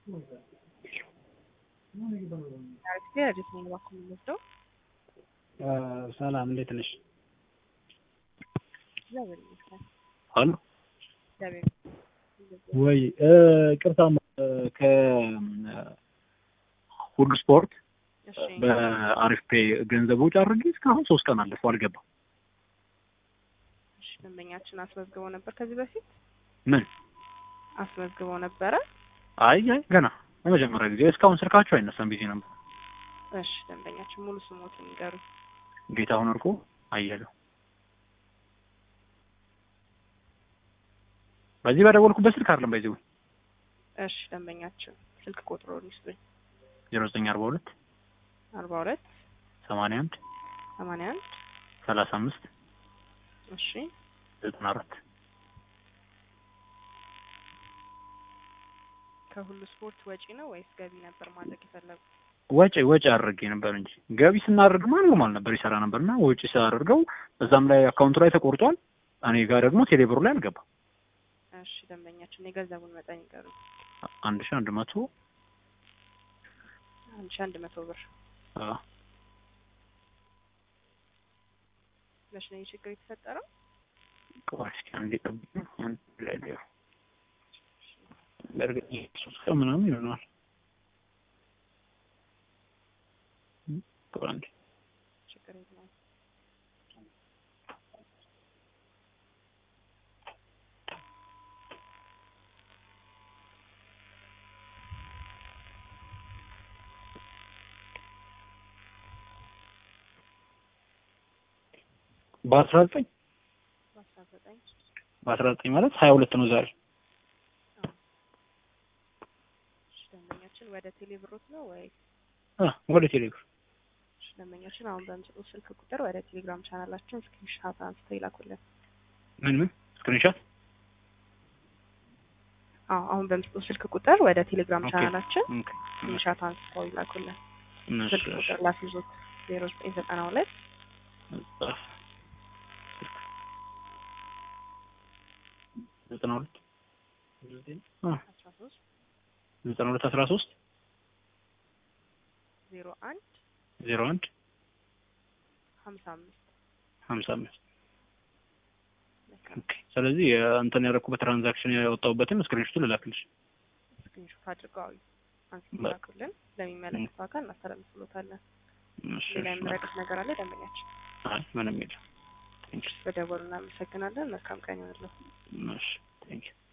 አሪፍ አዲስ ነኝ እባክዎ የምንወስደው ሰላም እንዴት ነሽ? እግዚአብሔር ይመስገን። አሎ እግዚአብሔር ይመስገን። ወይ ቅርታ ከሁሉ ስፖርት እሺ በአሪፍ ፔ ገንዘብ ውጭ አድርጌ እስካሁን ሶስት ቀን አለፈው አልገባም። እሺ ደንበኛችን አስመዝግበው ነበር ከዚህ በፊት ምን? አስመዝግበው ነበረ። አይ አይ ገና ለመጀመሪያ ጊዜ እስካሁን ስልካችሁ አይነሳም ቢዚ ነበር። እሺ ደንበኛችን ሙሉ ስሞትን ንገሩኝ። ጌታሁን እርቁ አየለው በዚህ በደወልኩበት ስልክ አይደለም በዚህ እሺ ደንበኛችን ስልክ ቁጥሩን ይስጡኝ። ዜሮ ዘጠኝ አርባ ሁለት አርባ ሁለት ሰማንያ አንድ ሰማንያ አንድ ሰላሳ አምስት እሺ ዘጠና አራት ከሁሉ ስፖርት ወጪ ነው ወይስ ገቢ ነበር ማድረግ የፈለጉ? ወጪ ወጪ አድርጌ ነበር እንጂ ገቢ ስናደርግ ኖርማል ነበር ይሰራ ነበር እና ወጪ ሳደርገው እዛም ላይ አካውንቱ ላይ ተቆርጧል። እኔ ጋር ደግሞ ቴሌብሩ ላይ አልገባም። እሺ ደንበኛችን የገንዘቡን መጠን ይንገሩኝ። አንድ ሺህ አንድ መቶ አንድ ሺህ አንድ መቶ ብር አዎ መቼ ነው ይህ ችግር የተፈጠረው? ቆይ እስኪ አንዴ ጠብቂኝ። አንድ ላይ ላይ በእርግጥ ሶስት ቀን ምናምን ይሆናል። ቆይ አንዴ ችግር የለውም። በአስራ ዘጠኝ በአስራ ዘጠኝ በአስራ ዘጠኝ ማለት ሀያ ሁለት ነው ዛሬ። እሺ ደንበኛችን ወደ ቴሌብሮት ነው ወይ? አ ወደ ቴሌብር እሺ ደንበኛችን አሁን በምስሉ ስልክ ቁጥር ወደ ቴሌግራም ቻናላችን ስክሪንሻት አንስተው ይላኩልን። ምን ምን ስክሪንሾት አዎ አሁን በምስሉ ስልክ ቁጥር ወደ ቴሌግራም ኦኬ። ቻናላችን ኦኬ። ስክሪንሻት አንስተው ይላኩልን። እሺ፣ ስልክ እሺ። ቁጥር ላስይዞት ዜሮ ዘጠኝ ዘጠና ሁለት ጻፍ። ዘጠና ሁለት አ አስራ ሶስት ዘጠና ሁለት አስራ ሶስት ዜሮ አንድ ዜሮ አንድ ሀምሳ አምስት ሀምሳ አምስት መልካም ኦኬ። ስለዚህ እንትን ያደረኩበት ትራንዛክሽን ያወጣሁበትን ስክሪንሾቱ ልላክልሽ። ስክሪንሾት አድርገው አንስተው በ- ይላኩልን። ለሚመለከተው አካል እናስተላልፍሎታለን። እሺ፣ ሌላ እሺ። የምረዱት ነገር አለ ደንበኛችን? አይ ምንም የለም። ቴንክ በደወሉ እናመሰግናለን። መልካም ቀን ይሆንልዎ። እሺ ቴንክ